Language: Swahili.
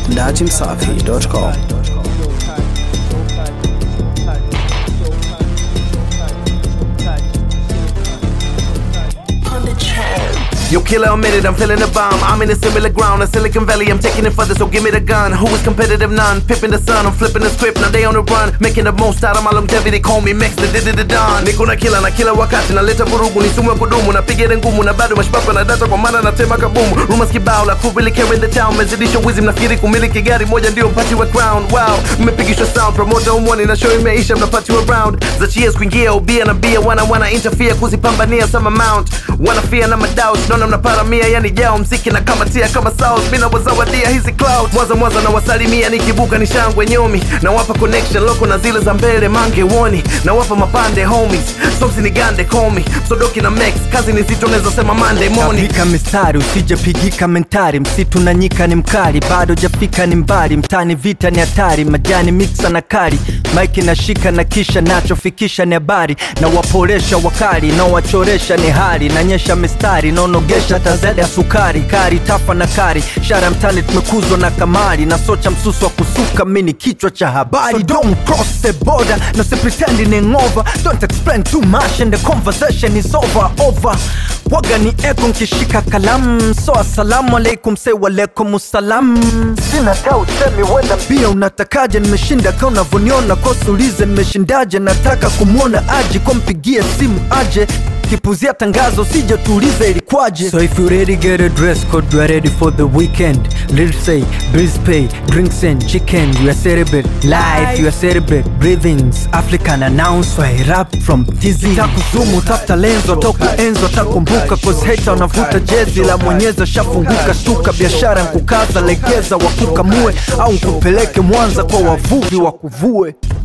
dachimsafi.com. Yo, killer, I'm in it, I'm feeling the bomb. I'm in a similar ground, a Silicon Valley, I'm taking it further, so give me the gun. Who is competitive? None. Pipping the sun, I'm flipping the script, now they on the run. Making the most out of my longevity, call me Max, the did the Don. Niko na kila na kila wakati, naleta vurugu, ni sumu ya kudumu, napiga ile ngumu, na bado mashpapa na data kwa maana natema kabumu. Rumors kibao, la crew really care in the town, mezidisha wizi, mnafikiri kumiliki gari moja ndio mpati wa crown. Wow, mmepigishwa sound, promoter umwani na show imeisha, mnapatiwa round. Za cheers kuingia ubia na bia, wana wana interfere kuzipambania some amount. Wana fear na madoubt, naona mnaparamia, yani jao mziki na kamatia kama south, mina wazawadia hizi cloud. Mwanza mwanza na wasalimia, nikibuka ni shangwe nyomi, na wapa connection loko na zile za mbele mange woni, na wapa mapande homies, somsi ni gande komi, sodoki na mex, kazi ni zito, naweza sema Monday morning. Kapika mistari usijapigika mentari, msitu na nyika ni mkali, bado jafika ni mbali, mtani vita ni hatari, majani miksa na kari, maiki nashika na kisha nachofikisha ni habari, na waporesha wakali, na wachoresha ni hali, nanyesha mistari, naonogesha tazada ya sukari, kari tafa na kari, shara mtani tumekuzwa na kamari, na socha msusu wa kusuka, mini kichwa cha habari, don't cross the border, no si pretending over, don't explain too much and the conversation is over, over waga ni eko nkishika kalamu so asalamu alaikum se walaikum salam sina ta usemi wenda pia unatakaje nimeshinda ka unavyoniona kosulize nimeshindaje nataka kumwona aje kompigie simu aje kipuzia tangazo sije tuulize ilikwaje so if you ready get a dress code you are ready for the weekend let's say breeze pay drinks and chicken you are celebrate life you are celebrate breathings african announce why rap from tizi takuzumu tafuta lenzo takuenzo takumbuka cause hater unavuta jezi la mwenyeza shafunguka shtuka biashara nkukaza legeza wakukamue au nkupeleke mwanza kwa wavuvi wakuvue